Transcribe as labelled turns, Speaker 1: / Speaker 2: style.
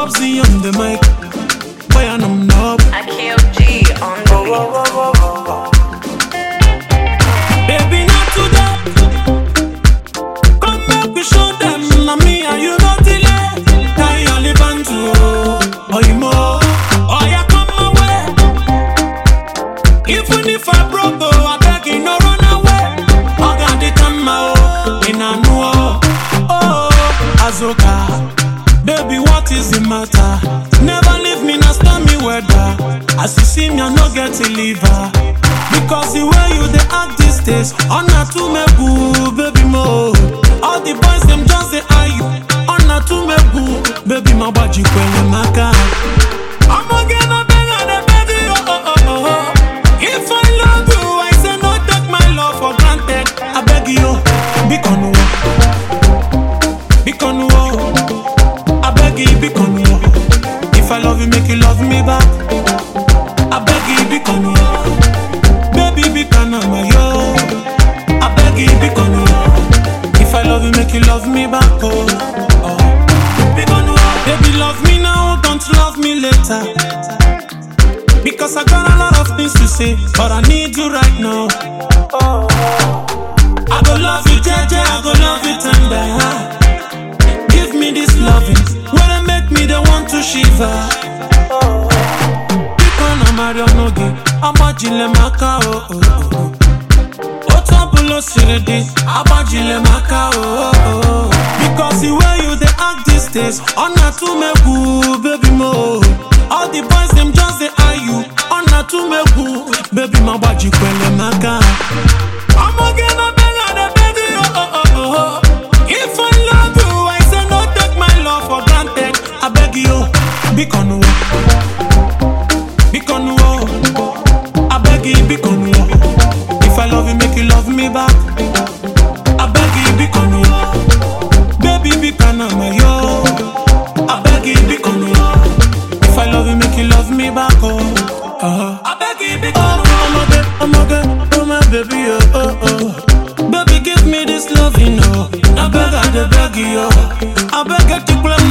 Speaker 1: Bobsy on the mic. Boy, and I'm up.
Speaker 2: I kill G on the beat.
Speaker 1: Baby, not today. Come back, we show them. Na me and you no delay. Tie your lip and to oh, you more. Oh, yeah, come my way. Even if I broke, oh, I beg you, no run away. I got the time, oh, in a no. Oh, Azoka. Baby, what is the matter? Never leave me, now stand me weather. As you see me, I no get to leave her. Because the way you they act these days, on a to me boo, baby mo. All the boys them just say are you on a to me boo, baby my body kwele maka. I'm again a beg and a baby oh oh oh oh. If I love you, I say no take my love for granted. I beg you, be on be on I beg you, be on If I love you, make you love me back. I beg you, be on Baby, be kind of my yo. I beg you, be on If I love you, make you love me back. Oh, oh. Be on Baby, love me now, don't love me later. Because I got a lot of things to say, but I need you right now. I go love you, JJ, I go love you tender. Give me this loving, when it make me the want to shiver. Biko na Mario Noge, agbajile maka o o o. Otu ọbụla o siri dị, agbajile maka o o o. Because the way you dey act these days, ọ na-atụ m egwu, baby mo. All the boys dem just dey eye you, ọ na-atụ m egwu, baby ma gbajikwele maka. Ọmọge na beg I dey beg you, oh oh oh oh. If I love you, I say no take my love for granted. I beg you, biko nuwo, biko nuwo. I beg you, biko nuwo. If I love you, make you love me back. I beg you, biko nuwo. Baby, biko na my yo. I beg you, biko nuwo. If I love you, make you love me back. Oh, uh-huh. I beg you, biko nuwo. I'm a good, I'm a good, oh my baby, oh oh oh. Baby, give me this love, you know. I beg, I dey beg you, oh. I beg you to play